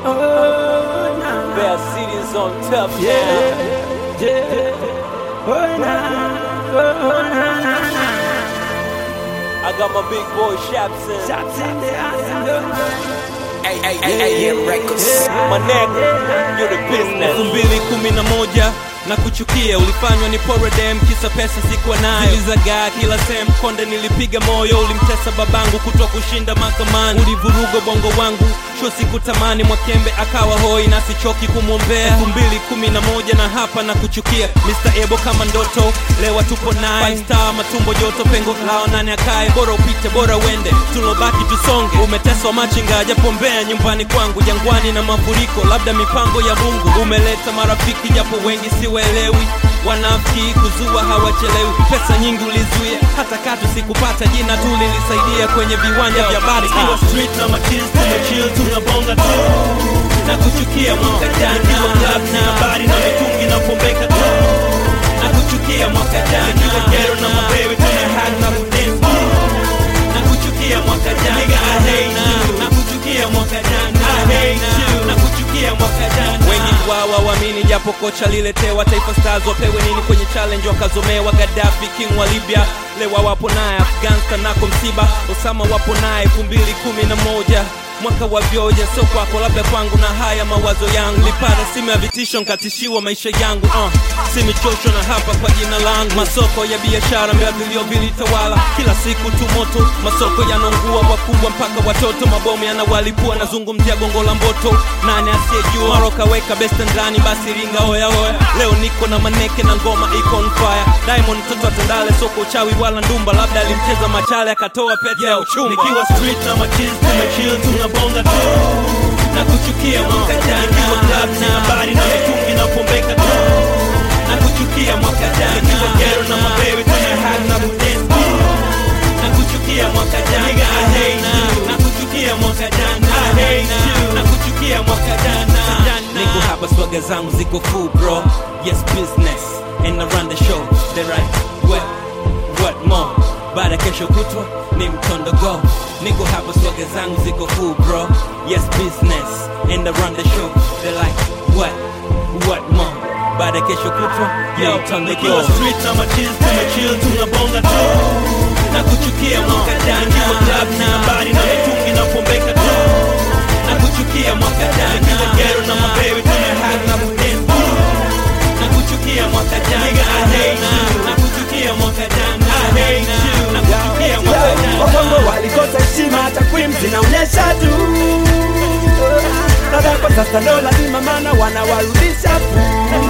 Oh, nah. Bear City's on top Yeah, now. yeah. Oh, nah. Oh, nah, nah, nah. I got my big boy Shapson. Shots in the house and the AM Records. My neck, you're the business. elfu mbili kumi na moja na kuchukia ulifanywa ni poredem kisa pesa sikuwa nayo zilizagaa kila sehemu konde nilipiga moyo ulimtesa babangu kutwa kushinda mahakamani ulivuruga bongo wangu sho sikutamani mwakembe akawa hoi na sichoki kumwombea elfu mbili kumi na moja na hapa na kuchukia Mr. Ebo kama ndoto lewa tupo naye Five star matumbo joto pengo lao nani akae bora upite bora uende tulobaki tusonge umeteswa machinga japo mbea nyumbani kwangu jangwani na mafuriko labda mipango ya mungu umeleta marafiki japo wengi siwaelewi wanafiki kuzua hawachelewi pesa nyingi ulizuia hata katu sikupata jina tu lilisaidia kwenye viwanja vya bari Kiwa street na machiz tumechill tunabonga tu na kuchukia mwaka jana Kiwa club na habari na mitungi na pombeka tu na kuchukia mwaka jana Kiwa ghetto na mabewe tuna hack na kudance tu na kuchukia mwaka jana Nigga, I hate you. na kuchukia mwaka jana I hate you. na kuchukia mwaka jana wengi wawa waamini japo kocha liletewa taifa stars wapewe nini kwenye challenge wakazomewa Gaddafi king wa Libya lewa wapo naye Afghanistan nako msiba Osama wapo naye elfu mbili kumi na moja mwaka wa vyoja sio kwako labda kwangu na haya mawazo yangu lipata simu ya vitisho nkatishiwa maisha yangu uh. si michosho na hapa kwa jina langu masoko ya biashara mbea vilio vilitawala kila siku tu moto masoko yanaungua wakubwa mpaka watoto mabomu yanawalipua nazungumzia gongo la mboto nani asiyejua maro kaweka besta ndani basi ringa oya oya leo niko na maneke na ngoma iko on fire diamond mtoto atandale soko uchawi wala ndumba labda alimcheza machale akatoa pete ya uchumba Nikiwa street na machiz tumechill tunabonga tu na kuchukia mwaka Nikiwa jana club na habari na mitungi na pombeka tu na kuchukia mwaka Nikiwa jana ghetto na mabewe tuna hack na kudance tu na kuchukia mwaka Nigga, I hate jana you. na kuchukia mwaka jana I hate you. na kuchukia mwaka jana niko hapa swaga zangu ziko full bro yes business and I run the show they right what what more baada kesho kutwa ni mtondo go niko hapa swaga zangu ziko full bro yes business and I run the show they like what what more baada kesho kutwa ni mtondo Nikiwa go street na machiz tumechill tunabonga tu na kuchukia mwaka Nikiwa jana club na habari na mitungi na pombeka tu na kuchukia mwaka Nikiwa jana ghetto na mabewe tuna hack na kudance tu na kuchukia mwaka jana Nigga, I hate you. na kuchukia mwaka jana I hate you. na kuchukia mwaka jana Wakongo walikosa heshima, takwimu zinaonyesha tu. Dada kwa sasa ndo lazima, maana wanawarudisha tu.